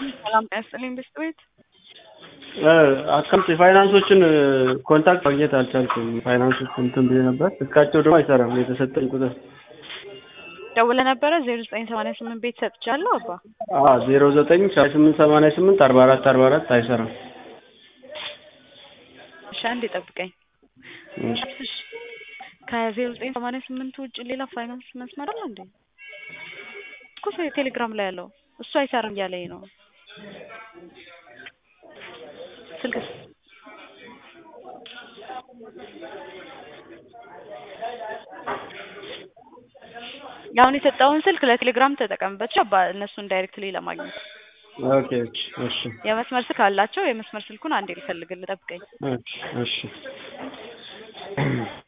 ሰላም ጤና ይስጥልኝ ብስት ቤት አካውንት የፋይናንሶችን ኮንታክት ማግኘት አልቻልኩም። ፋይናንሶች እንትን ብዬ ነበር፣ ስልካቸው ደግሞ አይሰራም የተሰጠኝ ቁጥር። ደውለህ ነበረ ዜሮ ዘጠኝ ሰማንያ ስምንት ቤት ሰጥቻለሁ አባ ዜሮ ዘጠኝ ስምንት ሰማንያ ስምንት አርባ አራት አርባ አራት አይሰራም። እሺ አንዴ ጠብቀኝ። እሺ ከዜሮ ዘጠኝ ሰማንያ ስምንት ውጭ ሌላ ፋይናንስ መስመር አለ እንዴ? እኮ ቴሌግራም ላይ ያለው እሱ አይሰራም እያለኝ ነው። ስልክ አሁን የሰጠውን ስልክ ለቴሌግራም ተጠቀምበት እነሱን ዳይሬክትሊ ለማግኘት። ኦኬ እሺ እሺ የመስመር ስልክ አላቸው። የመስመር ስልኩን አንዴ ልፈልግልህ፣ ጠብቀኝ። እሺ እሺ